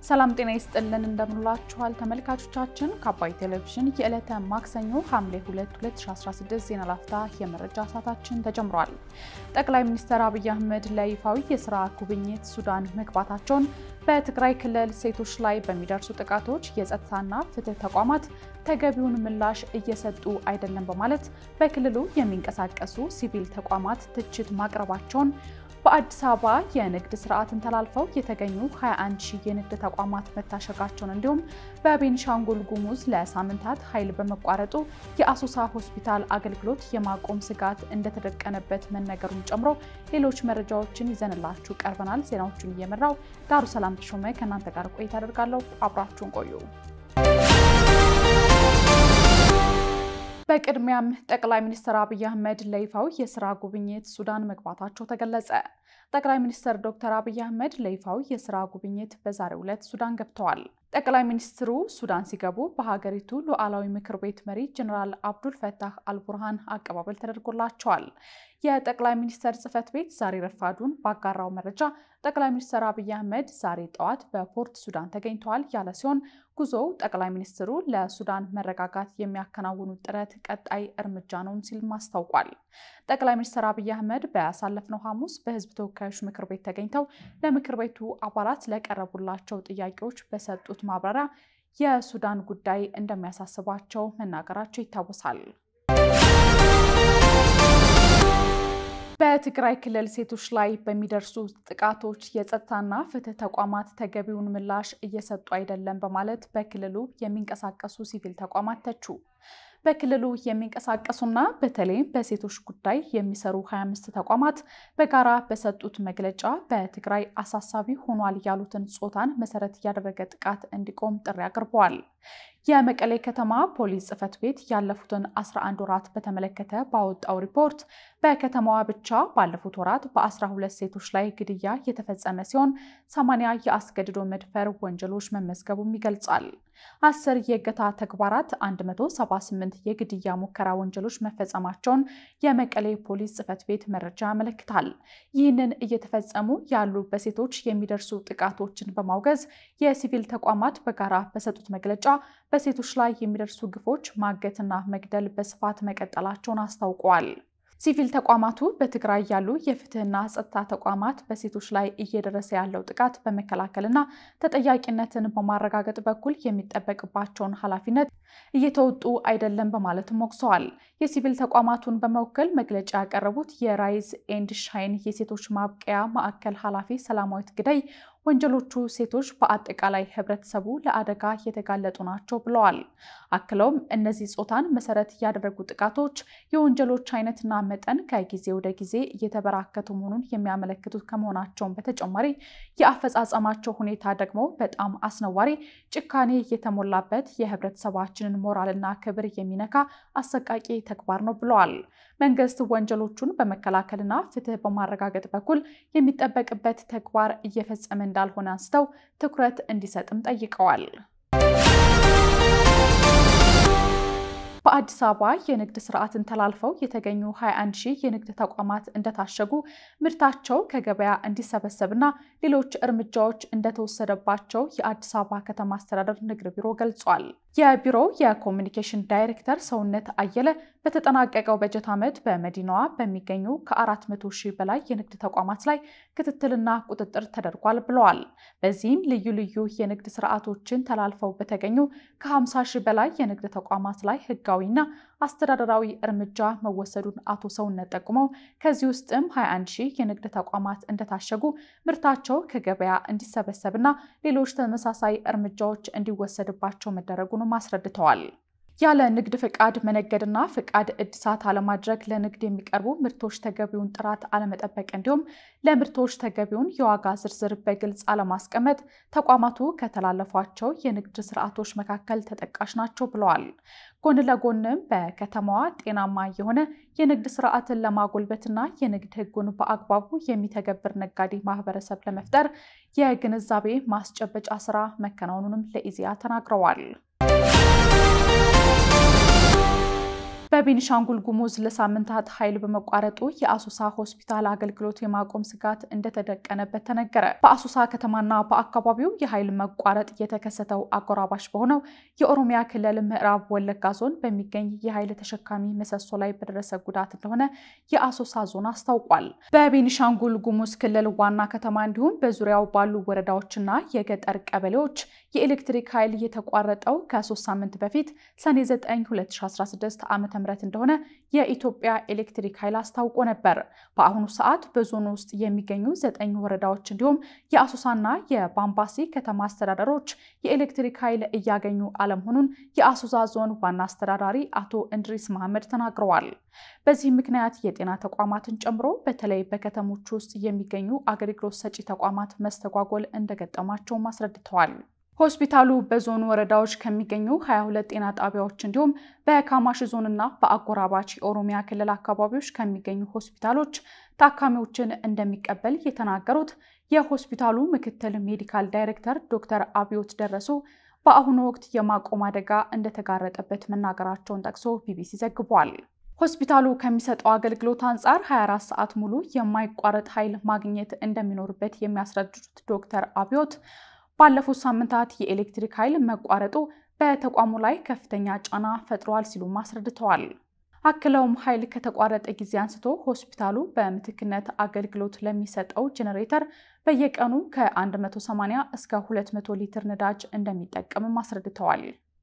ሰላም ጤና ይስጥልን እንደምንላችኋል ተመልካቾቻችን። ከአባይ ቴሌቪዥን የዕለተ ማክሰኞ ሐምሌ 2 2016 ዜና ላፍታ የመረጃ ሰዓታችን ተጀምሯል። ጠቅላይ ሚኒስትር አብይ አህመድ ለይፋዊ የስራ ጉብኝት ሱዳን መግባታቸውን፣ በትግራይ ክልል ሴቶች ላይ በሚደርሱ ጥቃቶች የጸጥታና ፍትህ ተቋማት ተገቢውን ምላሽ እየሰጡ አይደለም በማለት በክልሉ የሚንቀሳቀሱ ሲቪል ተቋማት ትችት ማቅረባቸውን በአዲስ አበባ የንግድ ስርዓትን ተላልፈው የተገኙ 21 ሺህ የንግድ ተቋማት መታሸጋቸውን እንዲሁም በቤኒሻንጉል ጉሙዝ ለሳምንታት ኃይል በመቋረጡ የአሶሳ ሆስፒታል አገልግሎት የማቆም ስጋት እንደተደቀነበት መነገሩን ጨምሮ ሌሎች መረጃዎችን ይዘንላችሁ ቀርበናል። ዜናዎቹን እየመራው ዳሩ ሰላም ተሾመ ከእናንተ ጋር ቆይታ አደርጋለሁ። አብራችሁን ቆዩ። በቅድሚያም ጠቅላይ ሚኒስትር አብይ አህመድ ለይፋዊ የስራ ጉብኝት ሱዳን መግባታቸው ተገለጸ። ጠቅላይ ሚኒስትር ዶክተር አብይ አህመድ ለይፋዊ የስራ ጉብኝት በዛሬው ዕለት ሱዳን ገብተዋል። ጠቅላይ ሚኒስትሩ ሱዳን ሲገቡ በሀገሪቱ ሉዓላዊ ምክር ቤት መሪ ጀኔራል አብዱል ፈታህ አልቡርሃን አቀባበል ተደርጎላቸዋል። የጠቅላይ ሚኒስትር ጽህፈት ቤት ዛሬ ረፋዱን ባጋራው መረጃ ጠቅላይ ሚኒስትር አብይ አህመድ ዛሬ ጠዋት በፖርት ሱዳን ተገኝተዋል ያለ ሲሆን ጉዞው ጠቅላይ ሚኒስትሩ ለሱዳን መረጋጋት የሚያከናውኑት ጥረት ቀጣይ እርምጃ ነውም ሲልም አስታውቋል። ጠቅላይ ሚኒስትር አብይ አህመድ በያሳለፍነው ሐሙስ በህዝብ ተወካዮች ምክር ቤት ተገኝተው ለምክር ቤቱ አባላት ለቀረቡላቸው ጥያቄዎች በሰጡት ማብራሪያ የሱዳን ጉዳይ እንደሚያሳስባቸው መናገራቸው ይታወሳል። በትግራይ ክልል ሴቶች ላይ በሚደርሱ ጥቃቶች የጸጥታና ፍትህ ተቋማት ተገቢውን ምላሽ እየሰጡ አይደለም በማለት በክልሉ የሚንቀሳቀሱ ሲቪል ተቋማት ተቹ። በክልሉ የሚንቀሳቀሱና በተለይም በሴቶች ጉዳይ የሚሰሩ 25 ተቋማት በጋራ በሰጡት መግለጫ በትግራይ አሳሳቢ ሆኗል ያሉትን ጾታን መሰረት ያደረገ ጥቃት እንዲቆም ጥሪ አቅርበዋል። የመቀሌ ከተማ ፖሊስ ጽሕፈት ቤት ያለፉትን 11 ወራት በተመለከተ ባወጣው ሪፖርት በከተማዋ ብቻ ባለፉት ወራት በ12 ሴቶች ላይ ግድያ የተፈጸመ ሲሆን 80 የአስገድዶ መድፈር ወንጀሎች መመዝገቡም ይገልጻል። አስር የእገታ ተግባራት፣ 178 የግድያ ሙከራ ወንጀሎች መፈጸማቸውን የመቀሌ ፖሊስ ጽሕፈት ቤት መረጃ ያመለክታል። ይህንን እየተፈጸሙ ያሉ በሴቶች የሚደርሱ ጥቃቶችን በማውገዝ የሲቪል ተቋማት በጋራ በሰጡት መግለጫ በሴቶች ላይ የሚደርሱ ግፎች ማገትና መግደል በስፋት መቀጠላቸውን አስታውቀዋል። ሲቪል ተቋማቱ በትግራይ ያሉ የፍትህና ጸጥታ ተቋማት በሴቶች ላይ እየደረሰ ያለው ጥቃት በመከላከልና ተጠያቂነትን በማረጋገጥ በኩል የሚጠበቅባቸውን ኃላፊነት እየተወጡ አይደለም በማለትም ወቅሰዋል። የሲቪል ተቋማቱን በመወከል መግለጫ ያቀረቡት የራይዝ ኤንድ ሻይን የሴቶች ማብቀያ ማዕከል ኃላፊ ሰላማዊት ግደይ ወንጀሎቹ ሴቶች በአጠቃላይ ህብረተሰቡ ለአደጋ የተጋለጡ ናቸው ብለዋል። አክለውም እነዚህ ጾታን መሰረት ያደረጉ ጥቃቶች የወንጀሎች አይነትና መጠን ከጊዜ ወደ ጊዜ እየተበራከቱ መሆኑን የሚያመለክቱት ከመሆናቸውን በተጨማሪ የአፈጻጸማቸው ሁኔታ ደግሞ በጣም አስነዋሪ፣ ጭካኔ የተሞላበት የህብረተሰባችንን ሞራልና ክብር የሚነካ አሰቃቂ ተግባር ነው ብለዋል። መንግስት ወንጀሎቹን በመከላከልና ፍትህ በማረጋገጥ በኩል የሚጠበቅበት ተግባር እየፈጸመ እንዳልሆነ አንስተው ትኩረት እንዲሰጥም ጠይቀዋል። በአዲስ አበባ የንግድ ስርዓትን ተላልፈው የተገኙ 21 ሺህ የንግድ ተቋማት እንደታሸጉ ምርታቸው ከገበያ እንዲሰበሰብና ሌሎች እርምጃዎች እንደተወሰደባቸው የአዲስ አበባ ከተማ አስተዳደር ንግድ ቢሮ ገልጿል። የቢሮው የኮሚኒኬሽን ዳይሬክተር ሰውነት አየለ በተጠናቀቀው በጀት ዓመት በመዲናዋ በሚገኙ ከ400 ሺህ በላይ የንግድ ተቋማት ላይ ክትትልና ቁጥጥር ተደርጓል ብለዋል። በዚህም ልዩ ልዩ የንግድ ስርዓቶችን ተላልፈው በተገኙ ከ50 ሺህ በላይ የንግድ ተቋማት ላይ ህጋዊና አስተዳደራዊ እርምጃ መወሰዱን አቶ ሰውነት ጠቁመው ከዚህ ውስጥም 21 ሺህ የንግድ ተቋማት እንደታሸጉ ምርታቸው ከገበያ እንዲሰበሰብና ሌሎች ተመሳሳይ እርምጃዎች እንዲወሰድባቸው መደረጉንም አስረድተዋል። ያለ ንግድ ፍቃድ መነገድና ፍቃድ እድሳት አለማድረግ፣ ለንግድ የሚቀርቡ ምርቶች ተገቢውን ጥራት አለመጠበቅ፣ እንዲሁም ለምርቶች ተገቢውን የዋጋ ዝርዝር በግልጽ አለማስቀመጥ ተቋማቱ ከተላለፏቸው የንግድ ስርዓቶች መካከል ተጠቃሽ ናቸው ብለዋል። ጎን ለጎንም በከተማዋ ጤናማ የሆነ የንግድ ስርዓትን ለማጎልበትና የንግድ ሕጉን በአግባቡ የሚተገብር ነጋዴ ማህበረሰብ ለመፍጠር የግንዛቤ ማስጨበጫ ስራ መከናወኑንም ለኢዜአ ተናግረዋል። በቤኒሻንጉል ጉሙዝ ለሳምንታት ኃይል በመቋረጡ የአሶሳ ሆስፒታል አገልግሎት የማቆም ስጋት እንደተደቀነበት ተነገረ። በአሶሳ ከተማና በአካባቢው የኃይል መቋረጥ የተከሰተው አጎራባሽ በሆነው የኦሮሚያ ክልል ምዕራብ ወለጋ ዞን በሚገኝ የኃይል ተሸካሚ ምሰሶ ላይ በደረሰ ጉዳት እንደሆነ የአሶሳ ዞን አስታውቋል። በቤኒሻንጉል ጉሙዝ ክልል ዋና ከተማ እንዲሁም በዙሪያው ባሉ ወረዳዎችና የገጠር ቀበሌዎች የኤሌክትሪክ ኃይል የተቋረጠው ከሶስት ሳምንት በፊት ሰኔ 9 2016 ዓ ም እንደሆነ የኢትዮጵያ ኤሌክትሪክ ኃይል አስታውቆ ነበር። በአሁኑ ሰዓት በዞኑ ውስጥ የሚገኙ ዘጠኝ ወረዳዎች እንዲሁም የአሶሳና የባምባሲ ከተማ አስተዳደሮች የኤሌክትሪክ ኃይል እያገኙ አለመሆኑን የአሶሳ ዞን ዋና አስተዳዳሪ አቶ እንድሪስ መሐመድ ተናግረዋል። በዚህ ምክንያት የጤና ተቋማትን ጨምሮ በተለይ በከተሞች ውስጥ የሚገኙ አገልግሎት ሰጪ ተቋማት መስተጓጎል እንደገጠማቸውም አስረድተዋል። ሆስፒታሉ በዞኑ ወረዳዎች ከሚገኙ 22 ጤና ጣቢያዎች እንዲሁም በካማሽ ዞንና በአጎራባች የኦሮሚያ ክልል አካባቢዎች ከሚገኙ ሆስፒታሎች ታካሚዎችን እንደሚቀበል የተናገሩት የሆስፒታሉ ምክትል ሜዲካል ዳይሬክተር ዶክተር አብዮት ደረሱ በአሁኑ ወቅት የማቆም አደጋ እንደተጋረጠበት መናገራቸውን ጠቅሶ ቢቢሲ ዘግቧል። ሆስፒታሉ ከሚሰጠው አገልግሎት አንጻር 24 ሰዓት ሙሉ የማይቋረጥ ኃይል ማግኘት እንደሚኖርበት የሚያስረዱት ዶክተር አብዮት ባለፉት ሳምንታት የኤሌክትሪክ ኃይል መቋረጡ በተቋሙ ላይ ከፍተኛ ጫና ፈጥሯል ሲሉም አስረድተዋል። አክለውም ኃይል ከተቋረጠ ጊዜ አንስቶ ሆስፒታሉ በምትክነት አገልግሎት ለሚሰጠው ጄኔሬተር በየቀኑ ከ180 እስከ 200 ሊትር ነዳጅ እንደሚጠቀምም አስረድተዋል።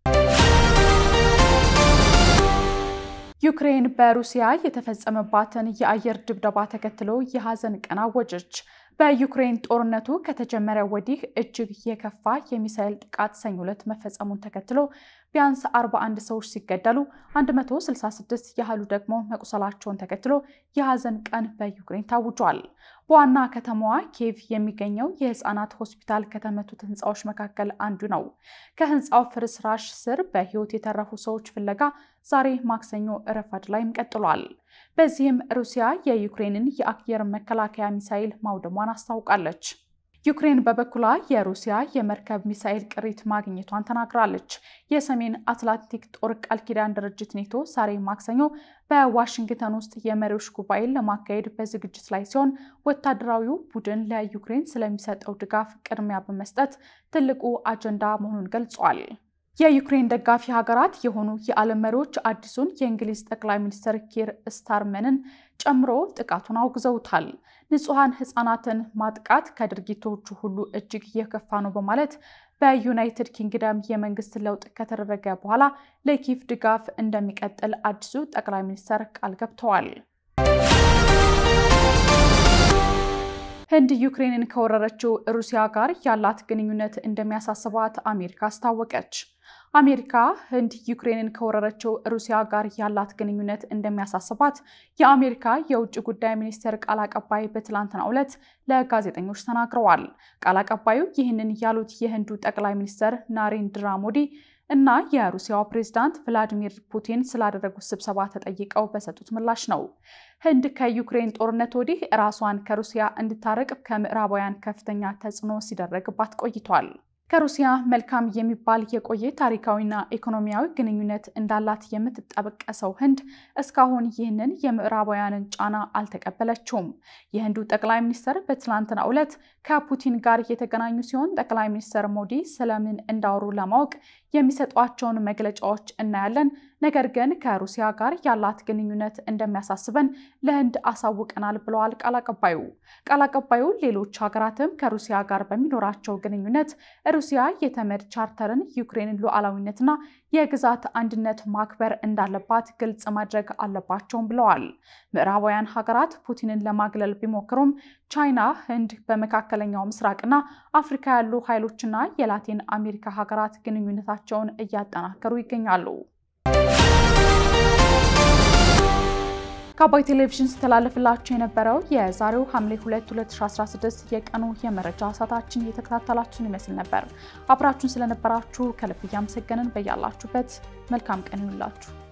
ዩክሬን በሩሲያ የተፈጸመባትን የአየር ድብደባ ተከትሎ የሐዘን ቀን አወጀች። በዩክሬን ጦርነቱ ከተጀመረ ወዲህ እጅግ የከፋ የሚሳኤል ጥቃት ሰኞ ዕለት መፈጸሙን ተከትሎ ቢያንስ 41 ሰዎች ሲገደሉ 166 ያህሉ ደግሞ መቁሰላቸውን ተከትሎ የሐዘን ቀን በዩክሬን ታውጇል። በዋና ከተማዋ ኬቭ የሚገኘው የህፃናት ሆስፒታል ከተመቱት ህንፃዎች መካከል አንዱ ነው። ከህንፃው ፍርስራሽ ስር በህይወት የተረፉ ሰዎች ፍለጋ ዛሬ ማክሰኞ ረፋድ ላይም ቀጥሏል። በዚህም ሩሲያ የዩክሬንን የአየር መከላከያ ሚሳይል ማውደሟን አስታውቃለች። ዩክሬን በበኩሏ የሩሲያ የመርከብ ሚሳኤል ቅሪት ማግኘቷን ተናግራለች። የሰሜን አትላንቲክ ጦር ቃል ኪዳን ድርጅት ኔቶ ዛሬ ማክሰኞ በዋሽንግተን ውስጥ የመሪዎች ጉባኤን ለማካሄድ በዝግጅት ላይ ሲሆን ወታደራዊው ቡድን ለዩክሬን ስለሚሰጠው ድጋፍ ቅድሚያ በመስጠት ትልቁ አጀንዳ መሆኑን ገልጿል። የዩክሬን ደጋፊ ሀገራት የሆኑ የዓለም መሪዎች አዲሱን የእንግሊዝ ጠቅላይ ሚኒስትር ኪር ስታርመንን ጨምሮ ጥቃቱን አውግዘውታል። ንጹሐን ሕፃናትን ማጥቃት ከድርጊቶቹ ሁሉ እጅግ የከፋ ነው በማለት በዩናይትድ ኪንግደም የመንግስት ለውጥ ከተደረገ በኋላ ለኪቭ ድጋፍ እንደሚቀጥል አዲሱ ጠቅላይ ሚኒስትር ቃል ገብተዋል። ህንድ ዩክሬንን ከወረረችው ሩሲያ ጋር ያላት ግንኙነት እንደሚያሳስባት አሜሪካ አስታወቀች። አሜሪካ ህንድ ዩክሬንን ከወረረችው ሩሲያ ጋር ያላት ግንኙነት እንደሚያሳስባት የአሜሪካ የውጭ ጉዳይ ሚኒስቴር ቃል አቀባይ በትላንትናው ዕለት ለጋዜጠኞች ተናግረዋል። ቃል አቀባዩ ይህንን ያሉት የህንዱ ጠቅላይ ሚኒስትር ናሬንድራ ሞዲ እና የሩሲያው ፕሬዝዳንት ቭላዲሚር ፑቲን ስላደረጉት ስብሰባ ተጠይቀው በሰጡት ምላሽ ነው። ህንድ ከዩክሬን ጦርነት ወዲህ ራሷን ከሩሲያ እንድታረቅ ከምዕራባውያን ከፍተኛ ተጽዕኖ ሲደረግባት ቆይቷል። ከሩሲያ መልካም የሚባል የቆየ ታሪካዊና ኢኮኖሚያዊ ግንኙነት እንዳላት የምትጠበቀሰው ህንድ እስካሁን ይህንን የምዕራባውያንን ጫና አልተቀበለችውም። የህንዱ ጠቅላይ ሚኒስትር በትላንትናው ዕለት ከፑቲን ጋር የተገናኙ ሲሆን ጠቅላይ ሚኒስትር ሞዲ ስለምን እንዳወሩ ለማወቅ የሚሰጧቸውን መግለጫዎች እናያለን። ነገር ግን ከሩሲያ ጋር ያላት ግንኙነት እንደሚያሳስበን ለህንድ አሳውቀናል ብለዋል ቃል አቀባዩ። ቃል አቀባዩ ሌሎች ሀገራትም ከሩሲያ ጋር በሚኖራቸው ግንኙነት ሩሲያ የተመድ ቻርተርን፣ ዩክሬንን ሉዓላዊነትና የግዛት አንድነት ማክበር እንዳለባት ግልጽ ማድረግ አለባቸውም ብለዋል። ምዕራባውያን ሀገራት ፑቲንን ለማግለል ቢሞክሩም ቻይና፣ ህንድ፣ በመካከለኛው ምስራቅና አፍሪካ ያሉ ኃይሎችና የላቲን አሜሪካ ሀገራት ግንኙነታቸውን እያጠናከሩ ይገኛሉ። ከአባይ ቴሌቪዥን ስተላለፍላችሁ የነበረው የዛሬው ሐምሌ 2 2016 የቀኑ የመረጃ ሰዓታችን እየተከታተላችሁን ይመስል ነበር። አብራችሁን ስለነበራችሁ ከልብ እያመሰገንን በያላችሁበት መልካም ቀን ይሁንላችሁ።